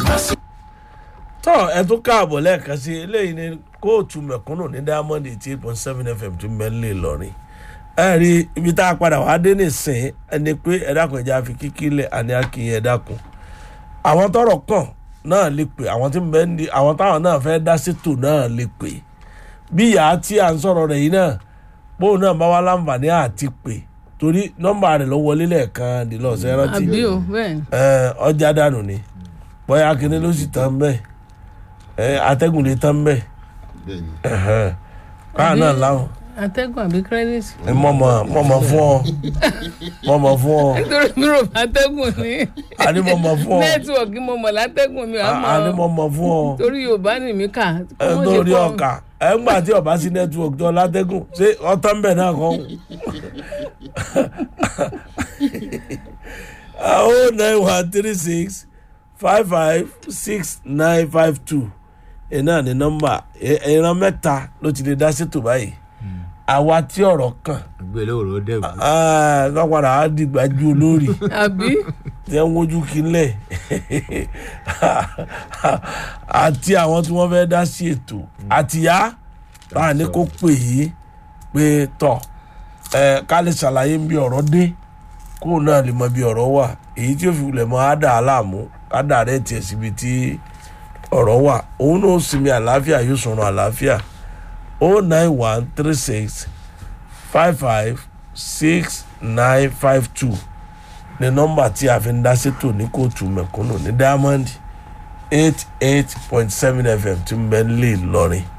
tọ́ ẹ tún káàbọ̀ lẹ́ẹ̀kan sí eléyìí ní kóòtù mẹ̀kúnnù ní diamond eighty eight point seven fm tún mẹ́lẹ̀ lọ́rin ẹ rí ibi tá a padà wá dé nìsín ẹni pé ẹ dákun ẹja fi kíkí lẹ̀ àní akínyìn ẹ dákun àwọn tọrọ kàn náà lè pè àwọn tí mbẹ ní àwọn táwọn náà fẹ́ dá sétò náà lè pè bí ìyá tí à ń sọ̀rọ̀ rẹ̀ yìí náà bóun náà bá wá láǹfààní àti pè torí nọ́mbà rẹ̀ ló wọlé lẹ́ẹ̀kan dìlọ́ọ̀sẹ̀ rántí àbí o bẹ́ẹ̀ ni. ẹ, ọjà dànù ni bóyá akíní ló sì tán bẹ́ẹ̀ ẹ, atẹ́gùn lè tán bẹ́ẹ̀ bẹ́ẹ̀ni ẹ̀hẹ́n. káà náà láwọn atẹ́gùn àbí credit. ẹ, mọ̀mọ́ mọ̀mọ́ fún ọ mọ̀mọ́ fún ọ nítorí mi rò bá atẹ́gùn ní àní mọ̀mọ́ fún ọ nẹ́tíwọ̀kì mo mọ̀ látẹ́gùn mi àmọ́ àní mọ̀mọ́ fún ọ torí yorùbá ni mi kà. ẹ lórí ọkà ẹ ń gbà tí ọba sí nẹ́tíwọ̀kì tó látẹ́gùn ṣé ọtán bẹ̀ náà kọ́ oh nine one three six five five six nine five two ẹ náà ní nọ́mbà ẹ- ìran mẹ́ta ló ti lè dá sétò báyìí àwa tí ọ̀rọ̀ kàn ìgbélé òrò dẹ́gbù ah, lọ́padà á dìgbàjú olórí àbí tí wọ́n wojú kílẹ̀ àti àwọn tí wọ́n fẹ́ dá sí ètò àtìyá báà ní kó pè yí pé tọ̀ ẹ ká lè ṣàlàyé bí ọ̀rọ̀ dé kó náà lè mọ bí ọ̀rọ̀ wà èyí tí ó fi wulẹ̀ mọ́ á dà á láàmú á dà rẹ̀ tiẹ̀ síbi tí ọ̀rọ̀ wà òun náà ó sinmi àlàáfíà yóò sọ̀rọ̀ àlàáfíà o nine one three six five five six nine five two ní nọ́mbà tí a fi ń dá sétò ní kóòtù mẹ̀kúnnù ní diamond eight eight point seven fm tí ń bẹ ń lè lọrin